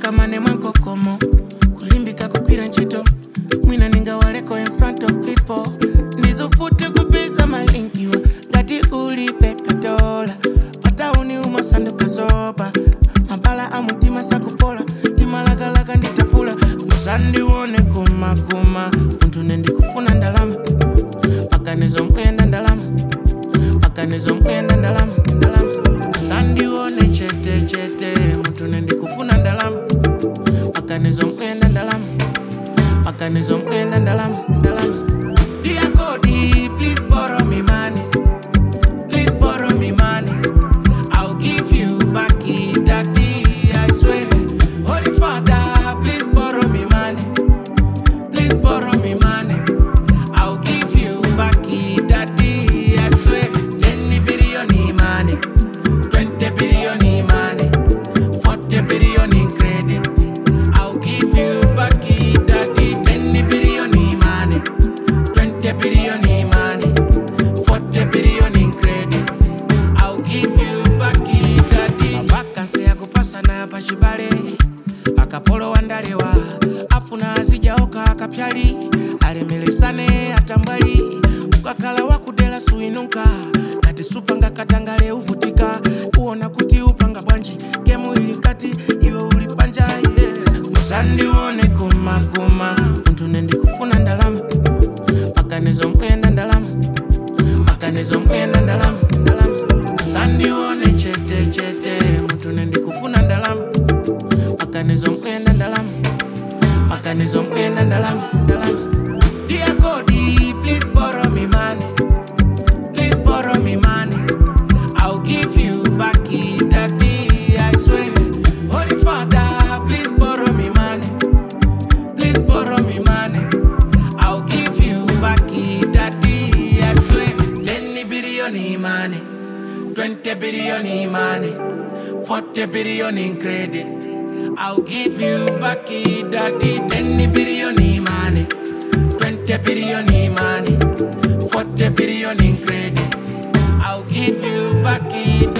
kamane mwankokomo kulimbika kukwira ntchito mwina ningawaleko in front of people ndizofute kupeza malinkiwa ngati ulipe katola patauni umasanduka soba mabala a mutima sakupola timalakalaka nditapula musandiwone kumakuma munthu nendikufuna ndalama akanizo mkuyenda ndalama akanizo mkuyenda ndalama ndalama musandiwone chete chete munthu nendikufuna ndalama akanizo mkuyenda ndalama akanizo mkuyenda ndalama ndalama Dear God, please borrow me money. Please borrow me money. I'll give you back it, daddy, I swear. Holy Father, please borrow me money. Please borrow me money. I'll give you back it, daddy, I swear. 10 billion in money, 20 billion in money, 40 billion in credit. I'll give you back it, daddy, 10 billion in money, 20 billion in money, 40 billion in credit. I'll give you back it, daddy. Mavakansi ya kupasana pachibale akapolo wandalewa afuna asijaoka akapyali alemelesane atambwali ukakhala wakudela suinuka kati supanga katangale uvutika uona kuti upanga bwanji gemu ili kati iwe ulipanja yeah. musandiwone kumakuma munthu nendikufuna ndalama akanizo mkuyenda ndalama akanizo mkuyenda ndalama ndalama musandiwone chete chete munthu nendikufuna ndalama akanizo mkuyenda ndalama akanizo mkuyenda ndalama ndalama Dear God, please borrow me money. Please borrow me money. I'll give you back it, daddy, I swear. Holy Father, please borrow me money. Please borrow me money. I'll give you back it, daddy, I swear. 10 billion in money, 20 billion in money, 40 billion in credit. I'll give you back it, daddy, 10 billion in money, 20 billion in money, 40 billion in credit. I'll give you back it,